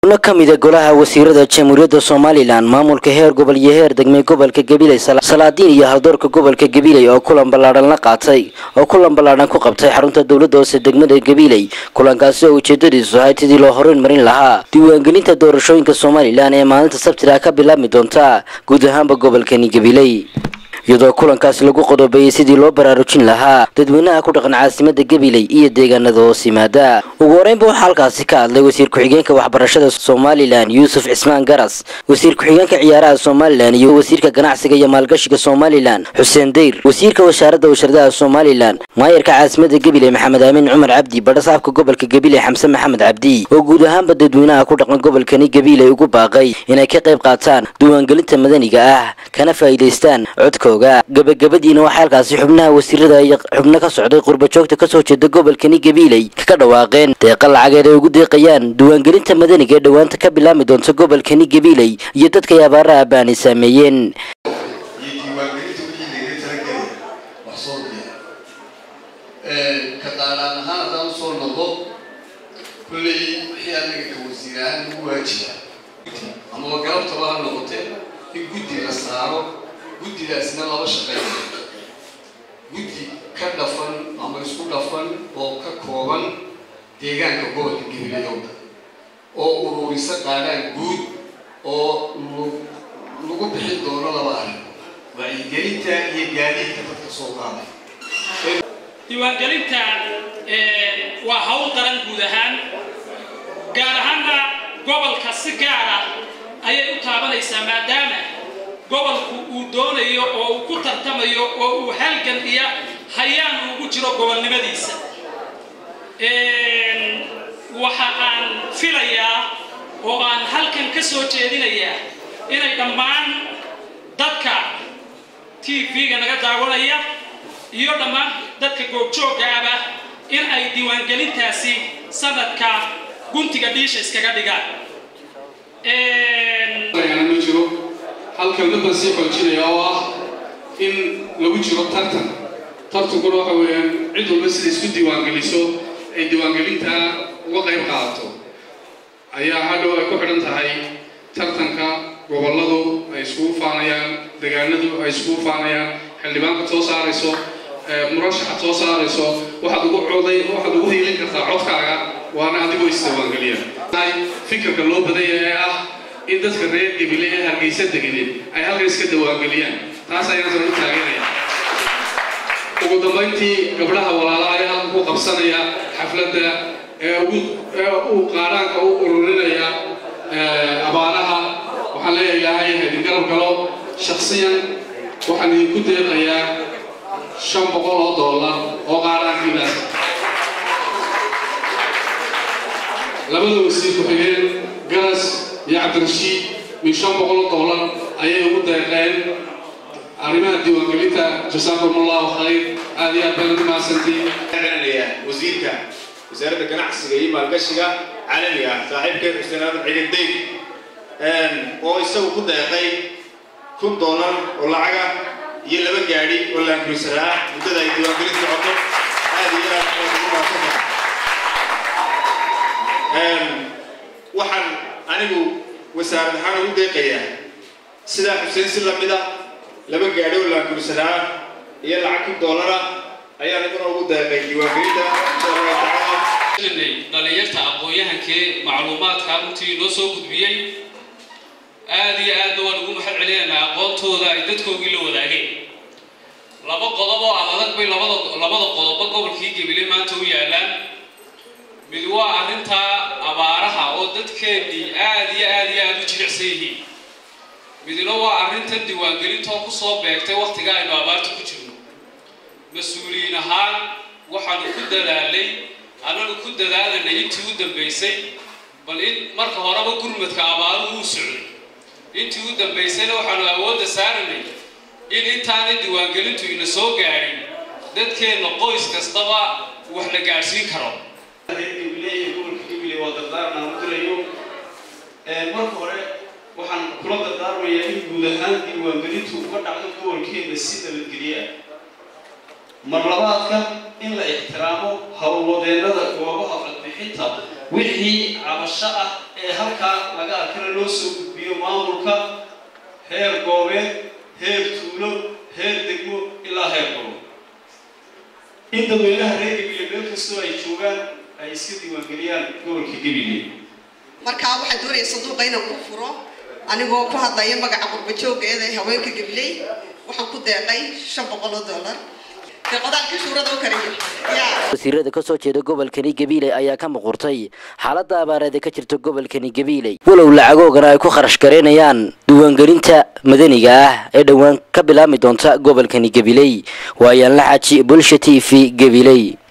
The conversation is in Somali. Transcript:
xubno ka mida golaha wasiirada jamhuuriyadda somalilan maamulka heer gobol iyo heer degmay gobolka gabiley salaadiin iyo haldoorka gobolka gabiley oo kulan ballaadhan la qaatay oo kulan ballaadhan ku qabtay xarunta dowladda hoose degmada gabiley kulankaasi oo ujeedadiisu ahayd sidii loo horuyn marin lahaa diiwaangelinta doorashooyinka somalilan ee maalinta sabtida ka bilaabmi doonta guud ahaanba gobolkani gabiley iyadoo kulankaasi lagu qodobeeyey sidii loo baraarujin lahaa dadweynaha ku dhaqan caasimada gabiley iyo deegaanada hoos yimaada ugu horeynba waxaa halkaasi ka hadlay wasiir ku-xigeenka waxbarashada somalilan yuusuf cismaan garas wasiir ku-xigeenka ciyaaraha somalilan iyo wasiirka ganacsiga iyo maalgashiga somalilan xuseen dayr wasiirka wasaaradda washaradaha somalilan maayarka caasimada gabiley maxamed aamin cumar cabdi badhasaabka gobolka gabiley xamse maxamed cabdi oo guud ahaanba dadweynaha ku dhaqan gobolkani gabiley ugu baaqay inay ka qayb qaataan diiwaangelinta madaniga ah kana faa'iidaystaan codkooda gabagabadiina waxaa halkaasi xubnaha wasiirada iyo xubno ka socday qurbajoogta kasoo jeeda gobolkani gabiiley kaga dhawaaqeen deeqa lacageed ay ugu deeqayaan diiwaangelinta madaniga ee dhowaanta ka bilaabmi doonta gobolkani gabiiley iyo dadkay abaaraha baani saameeyeen kaqaalaan ahaan haddaan usoo noqdo kulley wixii anaga ka wasiir ahaan ugu waajiba amaba galabtaba ha noqote in guddi la saaro guddidaasna laba shaqeeya guddi ka dhafan ama isku dhafan oo ka kooban deegaanka gobolka gabilayowda oo ururisa qaadhaan guud oo lagu bixin doono laba arrin wacyigelinta iyo gaadiidka dadka soo qaaday diiwaangelinta waa hawl daran guud ahaan gaar ahaanna gobolka si gaara ayay u taabanaysaa maadaama gobolku uu doonayo oo uu ku tartamayo oo uu halgan iyo hayaan ugu jiro gobolnimadiisa waxa aan filayaa oo aan halkan ka soo jeedinayaa inay dhammaan dadka t v-ga naga daawanaya iyo dhammaan dadka goobjoogga aba in ay diiwaangelintaasi sanadka guntiga dhiisha iskaga dhigaan ma jiro halkan dadban sii xoojinaya oo ah in lagu jiro tartan tartankuna waxa weeyaan cid walba sida isku diiwaangeliso ay diiwaangelintaa uga qayb qaadato ayaa hadhow ay ku xidhan tahay tartanka gobolladu ay iskugu faanayaan degaanadu ay iskugu faanayaan xildhibaanka soo saarayso murashaxad soo saarayso waxaad ugu coday waxaad ugu hiilin kartaa codkaaga waana adigoo isdiiwaangeliya fikirka loo badanya ee ah in dadka reer gabile ee hargeysa deganeed ay halkan iska dawaangeliyaan taas ayaan soo u taageeraya ugu dambayntii gabdhaha walaala ayaa halkan ku qabsanaya xafladda ee ugu ee uu qaadhaanka u ururinaya abaaraha waxaan leeyahay ilaahay haydin garab galo shaksiyan waxaan idinku deeqayaa shan boqol oo dollar oo qaadhaankiidaas labada wasiir ku-xigeen garas iyo cabdirashiid min shan boqol oo dollar ayay ugu deeqeen arrimaha diiwaangelinta jasaakum allahu khayr aad iyo aad baan ugu mahadsantiin wasiirka wasaaradda ganacsiga iyo maalgashiga caalamiga ah saaxiibkeen xuseen aadan ciidan deyg oo isagu ku deeqay kun dollar oo lacaga iyo laba gaadhi oo laankurisara ah muddada ay diiwaangelinta socoto aad iyo aad baan ugu mahadsantahay waxaan anigu wasaarad ahaan ugu deeqayaa sidaa xuseen si lamid a laba gaadhi oo laankurisara iyo lacag kun dollara ayaan iguna ugu deeqay diiwaangelinta insha allahu tacaala dhalinyarta aqoon-yahankee macluumaadka runtii noo soo gudbiyey aada iyo aadna waan ugu mahad celinaynaa aqoontooda ay dadkoogii la wadaageen laba qodob oo ad adag bay labada labada qodobba gobolkii gebile maanta u yaalaan mid waa arrintaa abaaraha oo dadkeennii aada iyo aada iyo aada u jilicsan yihiin midna waa arrintan diiwaangelintoo kusoo beegtay wakhtiga aynu abaarta ku jirno mas-uuliyiin ahaan waxaanu ku dadaalay annanu ku dadaalanay intii u dambaysay bal in marka horeba gurmadka abaaruhu u socday intii u dambaysayna waxaanu awoodda saaranay in intaanay diiwaangelintu ina soo gaadhin dadkeenna qoys kastaba wax la gaadhsiin karo marka hore waxaan kula dardaarmayaa in guud ahaan diiwaangelintu uga dhacdo gobolkeena si nabadgelye ah mar labaadka in la ixtiraamo howlwadeennada goobaha codbixinta wixii cabasho ah ee halkaa laga arkana loo soo gudbiyo maamulka heer goobeed heer tuulo heer degmo ilaa heer gobol in dadweynaha reer gabiley meel kastoo ay joogaan ay iska diiwaangeliyaan gobolka gabiley markaa waxaan doonaya sanduuqa inaan ku furo anigoo ku hadlaya magaca qurbajooga eeda haweenka gabiley waxaan ku deeqay shan boqol oo dollar dee qodaalka shuurada u kariyo yaa wasiirada kasoo jeeda gobolkani gabiiley ayaa ka muqurtay xaalada abaareed ee ka jirta gobolkani gabiiley walow lacagoogana ay ku kharash gareynayaan diiwaangelinta madaniga ah ee dhowaan ka bilaabmi doonta gobolkani gabiley waayaan la xaaji bulsha t v gabiley